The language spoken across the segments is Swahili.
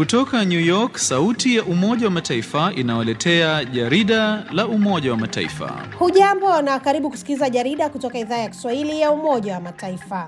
Kutoka New York, sauti ya Umoja wa Mataifa inawaletea jarida la Umoja wa Mataifa. Hujambo na karibu kusikiliza jarida kutoka idhaa ya Kiswahili ya Umoja wa Mataifa.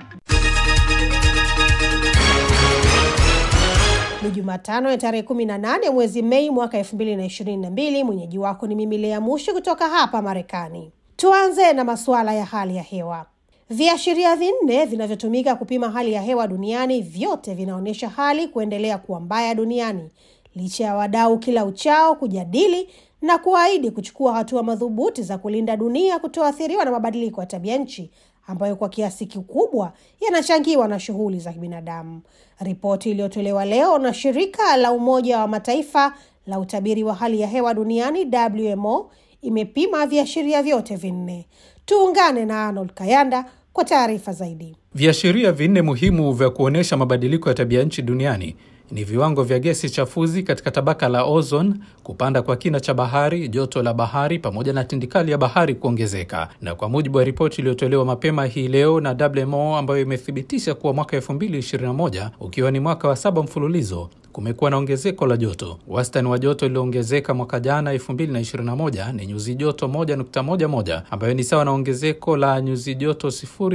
Ni Jumatano ya tarehe 18 mwezi Mei mwaka 2022. Mwenyeji wako ni mimi Lea Mushi kutoka hapa Marekani. Tuanze na masuala ya hali ya hewa. Viashiria vinne vinavyotumika kupima hali ya hewa duniani vyote vinaonyesha hali kuendelea kuwa mbaya duniani licha ya wadau kila uchao kujadili na kuahidi kuchukua hatua madhubuti za kulinda dunia kutoathiriwa na mabadiliko ya tabia nchi ambayo kwa kiasi kikubwa yanachangiwa na shughuli za kibinadamu. Ripoti iliyotolewa leo na shirika la Umoja wa Mataifa la utabiri wa hali ya hewa duniani WMO imepima viashiria vyote vinne. Tuungane na Arnold Kayanda kwa taarifa zaidi. Viashiria vinne muhimu vya kuonyesha mabadiliko ya tabia nchi duniani ni viwango vya gesi chafuzi katika tabaka la ozone, kupanda kwa kina cha bahari, joto la bahari pamoja na tindikali ya bahari kuongezeka. Na kwa mujibu wa ripoti iliyotolewa mapema hii leo na WMO ambayo imethibitisha kuwa mwaka 2021 ukiwa ni mwaka wa saba mfululizo kumekuwa na ongezeko la joto. Wastani wa joto lililoongezeka mwaka jana 2021 ni nyuzi joto 1.11 ambayo ni sawa na ongezeko la nyuzi joto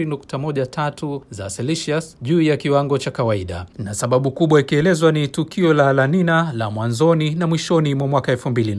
0.13 za Celsius juu ya kiwango cha kawaida, na sababu kubwa ikielezwa ni tukio la La Nina la mwanzoni na mwishoni mwa mwaka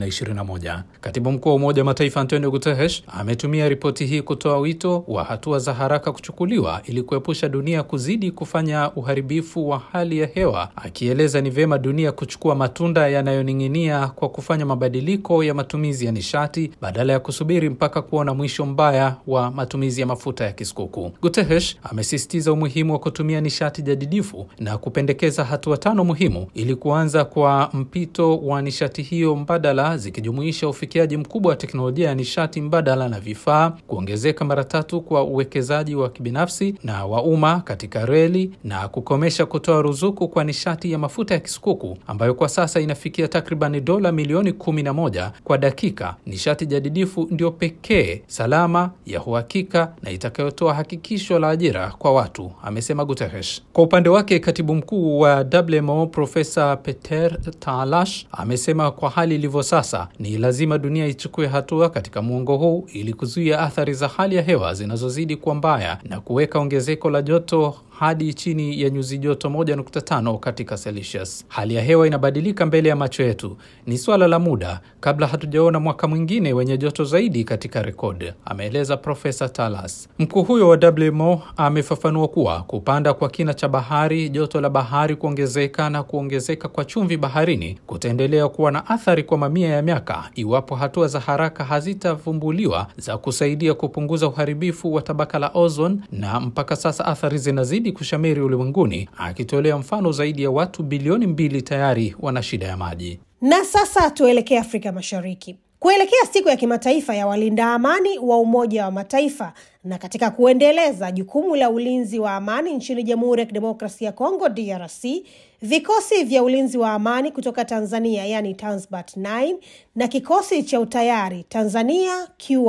2021. Katibu mkuu wa Umoja wa Mataifa Antonio Guterres ametumia ripoti hii kutoa wito wa hatua za haraka kuchukuliwa ili kuepusha dunia kuzidi kufanya uharibifu wa hali ya hewa, akieleza ni vyema dunia kuchukua matunda yanayoning'inia kwa kufanya mabadiliko ya matumizi ya nishati badala ya kusubiri mpaka kuona mwisho mbaya wa matumizi ya mafuta ya kisukuku. Guterres amesisitiza umuhimu wa kutumia nishati jadidifu na kupendekeza hatua tano muhimu ili kuanza kwa mpito wa nishati hiyo mbadala, zikijumuisha ufikiaji mkubwa wa teknolojia ya nishati mbadala na vifaa, kuongezeka mara tatu kwa uwekezaji wa kibinafsi na wa umma katika reli na kukomesha kutoa ruzuku kwa nishati ya mafuta ya kisukuku ambayo kwa sasa inafikia takribani dola milioni kumi na moja kwa dakika. Nishati jadidifu ndio pekee salama ya uhakika na itakayotoa hakikisho la ajira kwa watu, amesema Guterres. Kwa upande wake, katibu mkuu wa WMO Profesa Peter Talash amesema kwa hali ilivyo sasa, ni lazima dunia ichukue hatua katika muongo huu ili kuzuia athari za hali ya hewa zinazozidi kuwa mbaya na kuweka ongezeko la joto hadi chini ya nyuzi joto 1.5 katika Celsius. Hali ya hewa inabadilika mbele ya macho yetu, ni swala la muda kabla hatujaona mwaka mwingine wenye joto zaidi katika rekodi, ameeleza Profesa Talas. Mkuu huyo wa WMO amefafanua kuwa kupanda kwa kina cha bahari, joto la bahari kuongezeka na kuongezeka kwa chumvi baharini kutaendelea kuwa na athari kwa mamia ya miaka iwapo hatua za haraka hazitavumbuliwa za kusaidia kupunguza uharibifu wa tabaka la ozone, na mpaka sasa athari zinazidi kushamiri ulimwenguni, akitolea mfano zaidi ya watu bilioni mbili tayari wana shida ya maji. Na sasa tuelekee Afrika Mashariki kuelekea siku ya kimataifa ya walinda amani wa Umoja wa Mataifa na katika kuendeleza jukumu la ulinzi wa amani nchini Jamhuri ya Kidemokrasia ya Kongo DRC, vikosi vya ulinzi wa amani kutoka Tanzania yani Tanzbat 9 na kikosi cha utayari Tanzania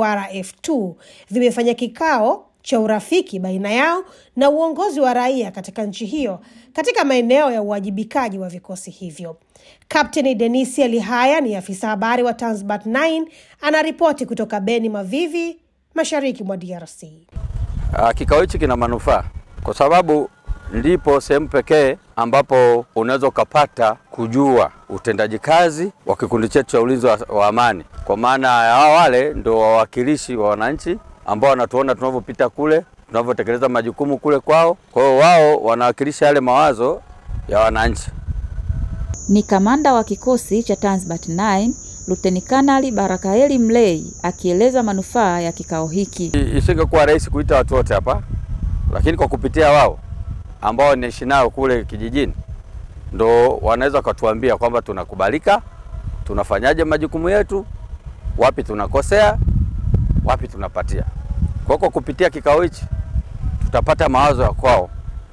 QRF2 vimefanya kikao cha urafiki baina yao na uongozi wa raia katika nchi hiyo katika maeneo ya uwajibikaji wa vikosi hivyo. Kapteni Denisia Lihaya ni afisa habari wa Tanzbat 9 anaripoti kutoka Beni Mavivi, mashariki mwa DRC. Kikao hichi kina manufaa kwa sababu ndipo sehemu pekee ambapo unaweza ukapata kujua utendaji kazi wa kikundi chetu cha ulinzi wa, wa amani, kwa maana ya wale ndio wawakilishi wa wananchi ambao wanatuona tunavyopita kule, tunavyotekeleza majukumu kule kwao. Kwa hiyo wao wanawakilisha yale mawazo ya wananchi. Ni kamanda wa kikosi cha Tanzbat 9 Luteni Kanali Barakaeli Mlei akieleza manufaa ya kikao hiki. Isingekuwa rahisi kuita watu wote hapa, lakini kwa kupitia wao ambao naishi nao kule kijijini, ndo wanaweza wakatuambia kwamba tunakubalika, tunafanyaje majukumu yetu, wapi tunakosea, wapi tunapatia. Kwa kwa kupitia kikao hichi tutapata mawazo ya kwao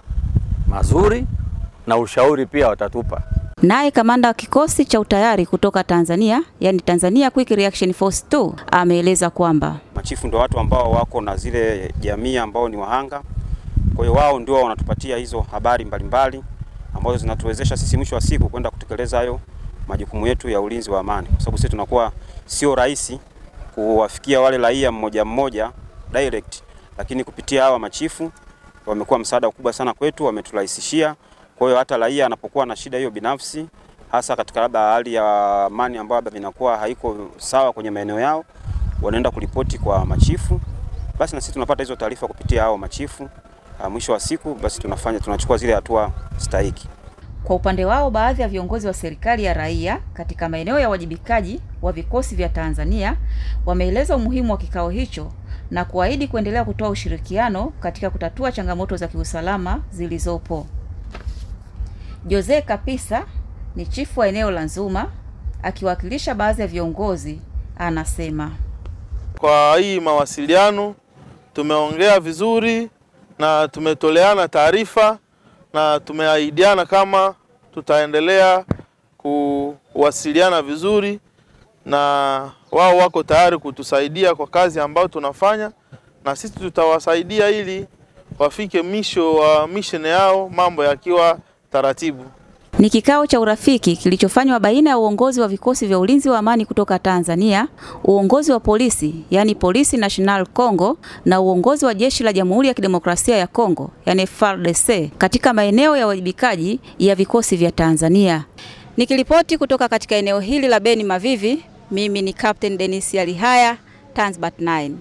mazuri na ushauri pia watatupa. Naye kamanda wa kikosi cha utayari kutoka Tanzania, yani Tanzania Quick Reaction Force 2 ameeleza kwamba machifu ndio watu ambao wako na zile jamii ambao ni wahanga. Kwa hiyo wao ndio wanatupatia hizo habari mbalimbali ambazo zinatuwezesha sisi mwisho wa siku kwenda kutekeleza hayo majukumu yetu ya ulinzi wa amani, kwa sababu sisi tunakuwa sio rahisi kuwafikia wale raia mmoja mmoja direct, lakini kupitia hawa machifu wamekuwa msaada mkubwa sana kwetu, wameturahisishia. Kwa hiyo hata raia anapokuwa na shida hiyo binafsi, hasa katika labda hali ya amani ambayo labda inakuwa haiko sawa kwenye maeneo yao, wanaenda kuripoti kwa machifu, basi na sisi tunapata hizo taarifa kupitia hao machifu. Ah, Mwisho wa siku basi tunafanya tunachukua zile hatua stahiki. Kwa upande wao, baadhi ya viongozi wa serikali ya raia katika maeneo ya uwajibikaji wa vikosi vya Tanzania wameeleza umuhimu wa kikao hicho na kuahidi kuendelea kutoa ushirikiano katika kutatua changamoto za kiusalama zilizopo. Jose Kapisa ni chifu wa eneo la Nzuma akiwakilisha baadhi ya viongozi anasema. Kwa hii mawasiliano tumeongea vizuri na tumetoleana taarifa na tumeahidiana kama tutaendelea kuwasiliana vizuri, na wao wako tayari kutusaidia kwa kazi ambayo tunafanya, na sisi tutawasaidia ili wafike mwisho wa mission yao, mambo yakiwa taratibu. Ni kikao cha urafiki kilichofanywa baina ya uongozi wa vikosi vya ulinzi wa amani kutoka Tanzania, uongozi wa polisi yani Polisi National Congo na uongozi wa jeshi la Jamhuri ya Kidemokrasia ya Kongo yani FARDC katika maeneo ya uwajibikaji ya vikosi vya Tanzania. Nikiripoti kutoka katika eneo hili la Beni Mavivi, mimi ni Captain Denis Alihaya, Tanzbat 9.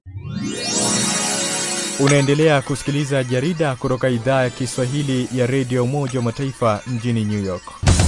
Unaendelea kusikiliza jarida kutoka idhaa ya Kiswahili ya redio Umoja wa Mataifa mjini New York.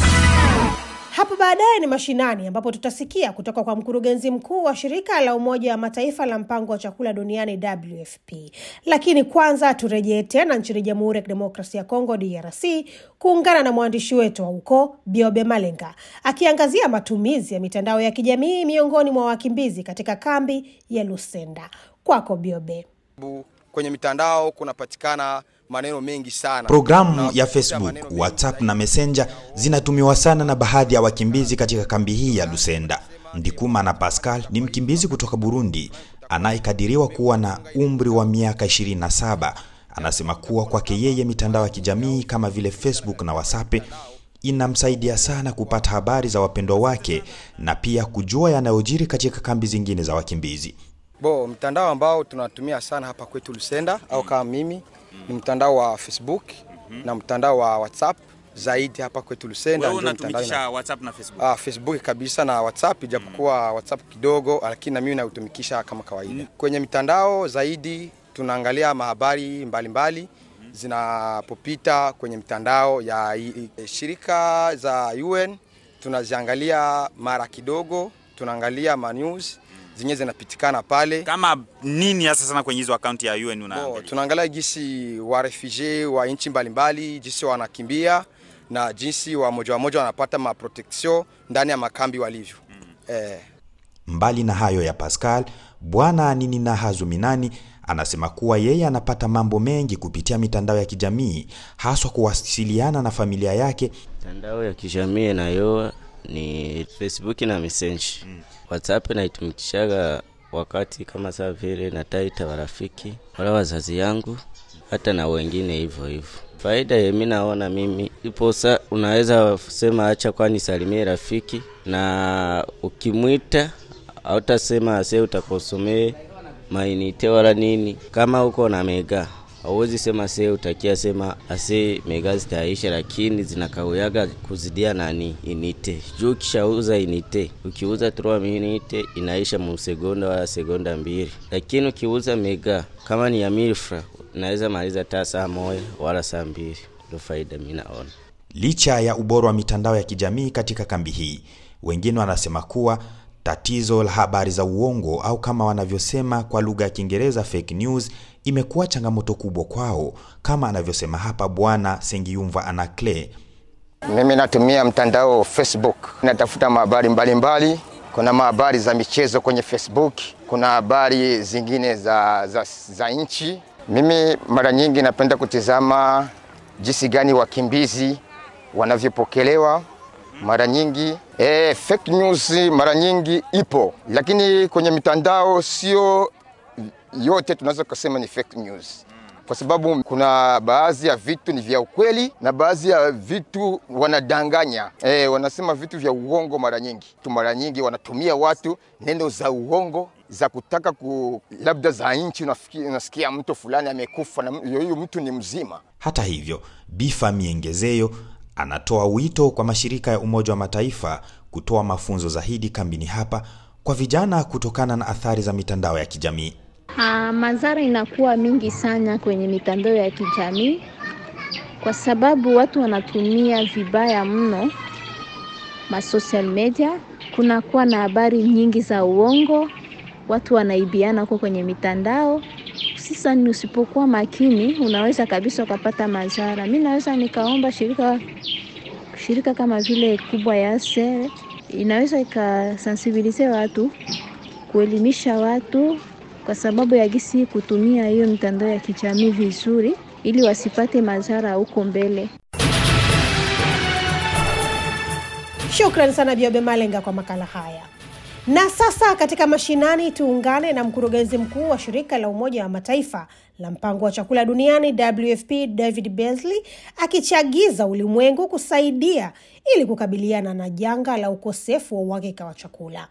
Hapo baadaye ni mashinani, ambapo tutasikia kutoka kwa mkurugenzi mkuu wa shirika la Umoja wa Mataifa la mpango wa chakula duniani WFP. Lakini kwanza turejee tena nchini Jamhuri ya Kidemokrasia ya Kongo DRC kuungana na mwandishi wetu wa huko Biobe Malenga akiangazia matumizi ya mitandao ya kijamii miongoni mwa wakimbizi katika kambi ya Lusenda. Kwako Biobe. Kwenye mitandao kunapatikana maneno mengi sana. Programu Na ya kupitia Facebook, maneno mengi WhatsApp zaidi. na Messenger zinatumiwa sana na baadhi ya wakimbizi katika kambi hii ya Lusenda. Ndikuma na Pascal ni mkimbizi kutoka Burundi anayekadiriwa kuwa na umri wa miaka 27. Anasema kuwa kwake yeye mitandao ya kijamii kama vile Facebook na WhatsApp inamsaidia sana kupata habari za wapendwa wake na pia kujua yanayojiri katika kambi zingine za wakimbizi. Bo, mtandao ambao tunatumia sana hapa kwetu Lusenda au kama mimi ni mtandao wa Facebook na mtandao wa WhatsApp zaidi hapa kwetu Lusenda. Wewe ndio mtandao unatumikisha ina- WhatsApp na Facebook? Ah, Facebook kabisa na WhatsApp ijapokuwa WhatsApp kidogo, lakini na mimi nautumikisha kama kawaida. Kwenye mitandao zaidi tunaangalia mahabari mbalimbali zinapopita kwenye mitandao ya i- i- shirika za UN tunaziangalia mara kidogo, tunaangalia ma news zenyewe zinapitikana pale. Kama nini hasa sana kwenye hizo akaunti ya UN una Bo, tunaangalia jinsi wa refugee wa nchi mbalimbali jinsi wanakimbia na jinsi wa moja wa moja wanapata maprotection ndani ya makambi walivyo. Eh, Mbali na hayo ya Pascal, bwana Ninina Hazuminani anasema kuwa yeye anapata mambo mengi kupitia mitandao ya kijamii, haswa kuwasiliana na familia yake. Mitandao ya kijamii nayo ni Facebook na Messenger. WhatsApp naitumikishaga wakati kama saa vile nataita warafiki wala wazazi yangu hata na wengine hivyo hivyo. Faida yemi naona mimi ipo sa, unaweza sema acha kwani salimie rafiki, na ukimwita hautasema ase utakosomee mainite wala nini. Kama uko na mega hauwezi sema se utakia sema ase mega zitaisha, lakini zinakauyaga kuzidia nani inite juu. Ukishauza inite, ukiuza 3 minute inaisha mu segonda wala segonda mbili, lakini ukiuza mega kama ni ya milfra unaweza maliza taa saa moja wala saa mbili. Ndio faida mimi naona. Licha ya ubora wa mitandao ya kijamii katika kambi hii, wengine wanasema kuwa tatizo la habari za uongo au kama wanavyosema kwa lugha ya Kiingereza fake news imekuwa changamoto kubwa kwao, kama anavyosema hapa Bwana Sengiyumva Anakle. Mimi natumia mtandao Facebook, natafuta mahabari mbalimbali. Kuna mahabari za michezo kwenye Facebook, kuna habari zingine za, za, za nchi. Mimi mara nyingi napenda kutizama jinsi gani wakimbizi wanavyopokelewa. Mara nyingi eh, fake news mara nyingi ipo, lakini kwenye mitandao sio yote tunaweza kusema ni fake news. kwa sababu kuna baadhi ya vitu ni vya ukweli na baadhi ya vitu wanadanganya. E, wanasema vitu vya uongo mara nyingi tu, mara nyingi wanatumia watu neno za uongo za kutaka ku labda za nchi, unasikia mtu fulani amekufa na huyu mtu ni mzima. Hata hivyo, Bifa Miengezeyo anatoa wito kwa mashirika ya Umoja wa Mataifa kutoa mafunzo zaidi kambini hapa kwa vijana kutokana na athari za mitandao ya kijamii. Uh, madhara inakuwa mingi sana kwenye mitandao ya kijamii kwa sababu watu wanatumia vibaya mno ma social media. Kunakuwa na habari nyingi za uongo, watu wanaibiana huko kwenye mitandao. Sasa ni usipokuwa makini, unaweza kabisa ukapata madhara. Mi naweza nikaomba shirika shirika kama vile kubwa ya ASE inaweza ikasensibilize watu, kuelimisha watu kwa sababu ya gisi kutumia hiyo mitandao ya kijamii vizuri, ili wasipate madhara huko mbele. Shukrani sana Biobe Malenga kwa makala haya. Na sasa katika mashinani, tuungane na mkurugenzi mkuu wa shirika la Umoja wa Mataifa la mpango wa chakula duniani WFP David Beasley akichagiza ulimwengu kusaidia ili kukabiliana na janga la ukosefu wa uhakika wa chakula.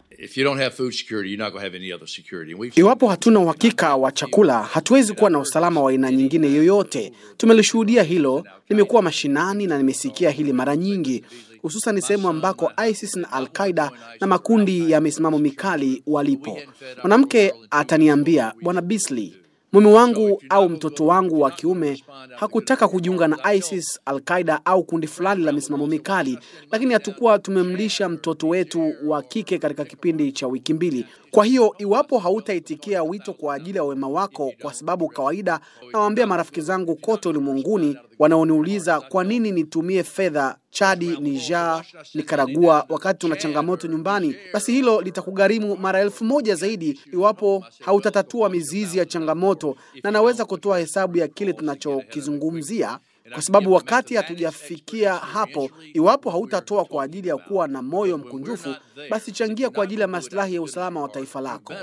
Iwapo hatuna uhakika wa chakula, hatuwezi kuwa na usalama wa aina nyingine yoyote. Tumelishuhudia hilo, nimekuwa mashinani na nimesikia hili mara nyingi, hususan sehemu ambako ISIS na Al-Qaida na makundi ya misimamo mikali walipo. Mwanamke ataniambia, Bwana Beasley, mume wangu au mtoto wangu wa kiume hakutaka kujiunga na ISIS, Al-Qaida au kundi fulani la misimamo mikali, lakini hatukuwa tumemlisha mtoto wetu wa kike katika kipindi cha wiki mbili. Kwa hiyo iwapo hautaitikia wito kwa ajili ya wema wako, kwa sababu kawaida nawaambia marafiki zangu kote ulimwenguni wanaoniuliza kwa nini nitumie fedha Chadi, Niger, Nikaragua wakati tuna changamoto nyumbani, basi hilo litakugharimu mara elfu moja zaidi iwapo hautatatua mizizi ya changamoto, na naweza kutoa hesabu ya kile tunachokizungumzia kwa sababu wakati hatujafikia hapo, iwapo hautatoa kwa ajili ya kuwa na moyo mkunjufu, basi changia kwa ajili ya maslahi ya usalama wa taifa lako.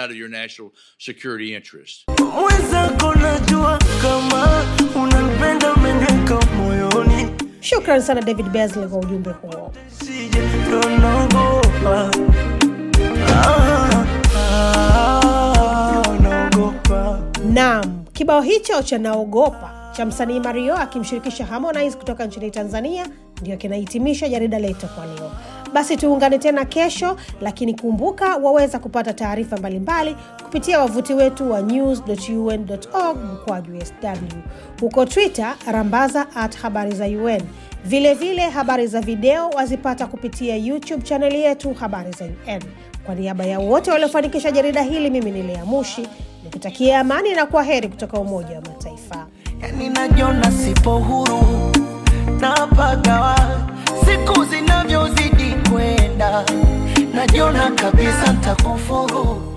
Mwenzako najua kama unanipenda, umeniweka moyoni. Shukran sana David Beasley kwa ujumbe huo. Sije ndo naogopa. Ah, ah, naogopa. Naam, kibao hicho cha naogopa cha msanii Mario akimshirikisha Harmonize kutoka nchini Tanzania ndio kinahitimisha jarida letu kwa leo. Basi tuungane tena kesho, lakini kumbuka waweza kupata taarifa mbalimbali kupitia wavuti wetu wa news.un.org mkwaju sw. Huko Twitter rambaza at habari za UN. Vilevile vile, habari za video wazipata kupitia YouTube chaneli yetu habari za UN. Kwa niaba ya wote waliofanikisha jarida hili, mimi ni Lea Mushi nikutakia amani na kwa heri kutoka Umoja wa Mataifa. Yani najiona sipo huru napagawa siku zinavyozidi kwenda, najiona kabisa ntakufuru